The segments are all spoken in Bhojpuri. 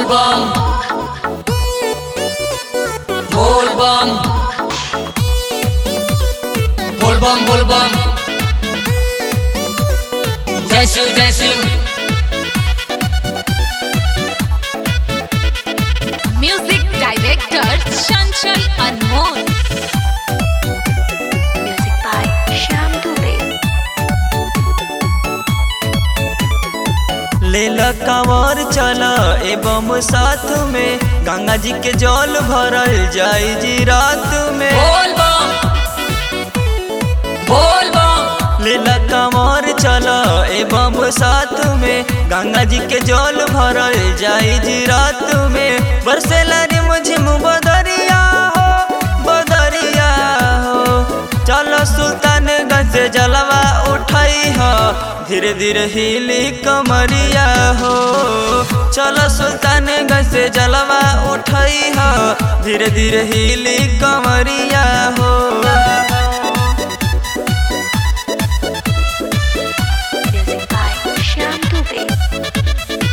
bom Bol bom Bol bom bol bom जय शिव जय Shiv Music director Chanchal Anmol. Music by Shyam Dubey. लेल कंवर चल एवं साथ में गंगा जी के जल भरल जाई जी रात में बोल बम बोल बम लेल कंवर चल एवं साथ में गंगा जी के जल भरल जाई जी रात में बरसेला रे मुझिम बदरिया हो बदरिया हो चलो सुल्तानगंज से जलवा उठाई हो धीरे धीरे हिली कमरिया हो चलो सुल्तानगंज से जलवा उठाई हो धीरे धीरे हिली कमरिया हो Music by Shyam Dubey.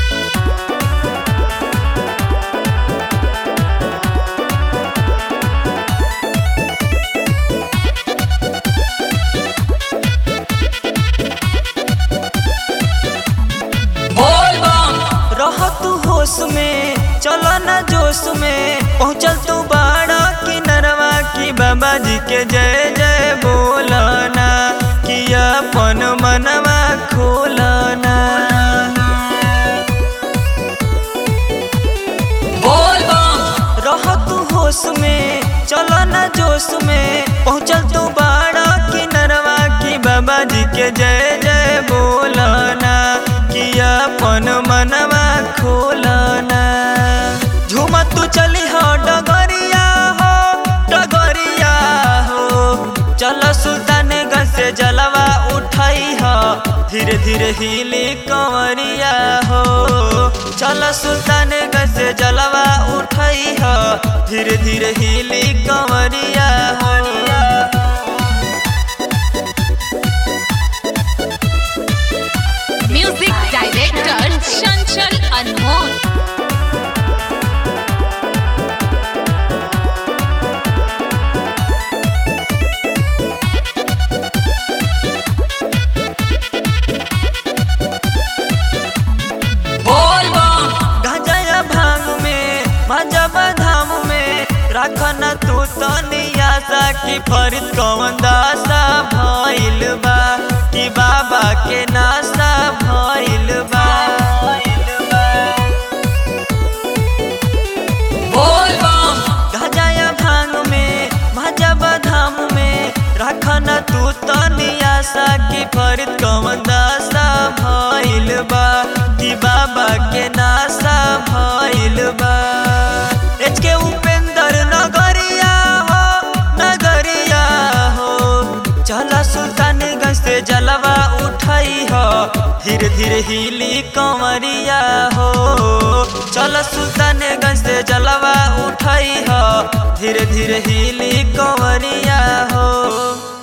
बोल बम रह तू होश में चलो न जोश में पहुँचल तू बाड़ा किनरवा की बाबा जी के जय जय बोलना कि अपन मनवा खोलना बोल बम रह तू होश में चलो न जोश में पहुँचल तू बाड़ा किनरवा की बाबा जी के जय जय बोलना कि अपन मनवा खोलना झूमा तू चली हो डगरिया हो डगरिया हो चलो सुल्तानगंज से जलवा उठाई हो धीरे धीरे हिली कंवरिया हो चलो सुल्तानगंज से जलवा उठाई हो धीरे धीरे हिली कंवरिया हो Music director Chanchal Anmol. बोल बम गांजा भांग में मजब धाम में रखना तू तनिया सा की फरीद कौन दासा भइल बा कि बाबा के नासा भइल बा बोल बम गांजा भांग में मजब धाम में रखना तू तनिया सा की फरीद कौन दासा भइल बा कि बाबा के नासा भइल बा एच के उपेंद्र नगरिया हो नगरिया हो चला सुल्तानगंज से जलवा उठाई हो धीरे धीरे हिली कंवरिया हो चलो सुल्तानगंज से जलवा उठाई हो धीरे धीरे हिली कंवरिया हो